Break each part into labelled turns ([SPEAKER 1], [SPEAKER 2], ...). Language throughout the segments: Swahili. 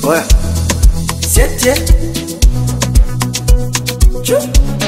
[SPEAKER 1] Oya. Siete. Chu.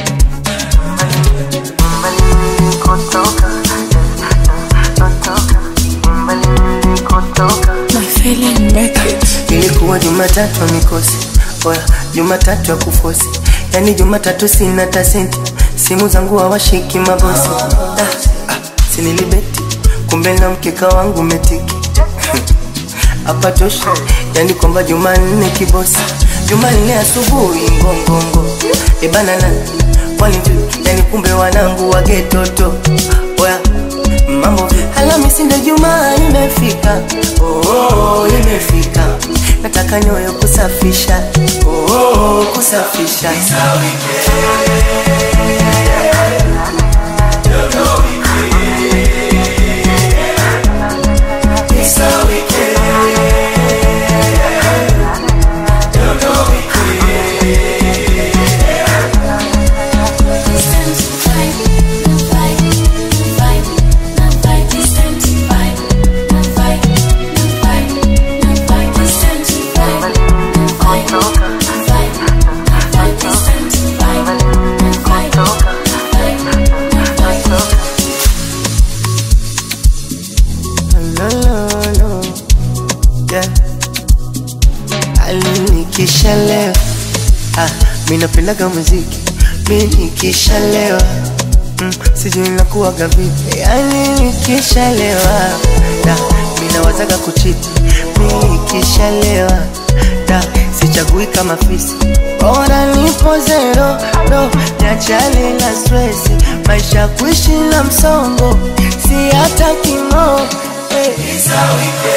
[SPEAKER 2] My feeling make it.
[SPEAKER 1] Ilikuwa Jumatatu ya mikosi, oya, Jumatatu ya kufosi, yani Jumatatu sina hata senti, simu zangu hawashiki mabosi. Ah, ah, sinilibeti, kumbe na mkeka wangu metiki hapa tosha, yani kwamba Jumanne kibosi, Jumanne asubuhi ngongongo, ebana na kwani vipi? yani kumbe wanangu wagetoto, oya mambo Alhamisi ndio Jumaa imefika, oh, oh, oh, imefika, nataka nyoyo kusafisha, oh, oh, oh, kusafisha It's a weekend. No, no, no. Yeah. Alinikishalewa ah, mi napendaga muziki mi nikishalewa mm, sijui nakuwaga vipi yani nikishalewa da mi nawazaga kuchiti mi nikishalewa da sichagui kama fisi bora nipo zero no niachane na stresi maisha kuishi na msongo si hata kimo hey.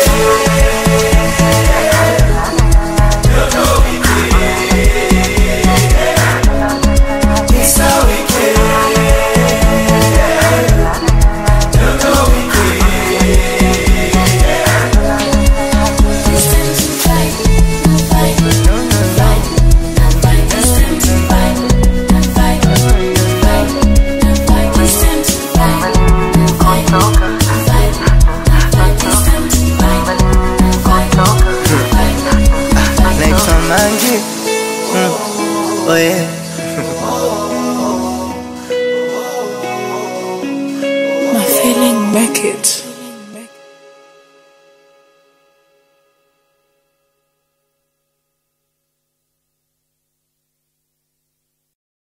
[SPEAKER 1] It's a weekend. naitwa Mangi mm. oh yeah.
[SPEAKER 2] My feeling make it.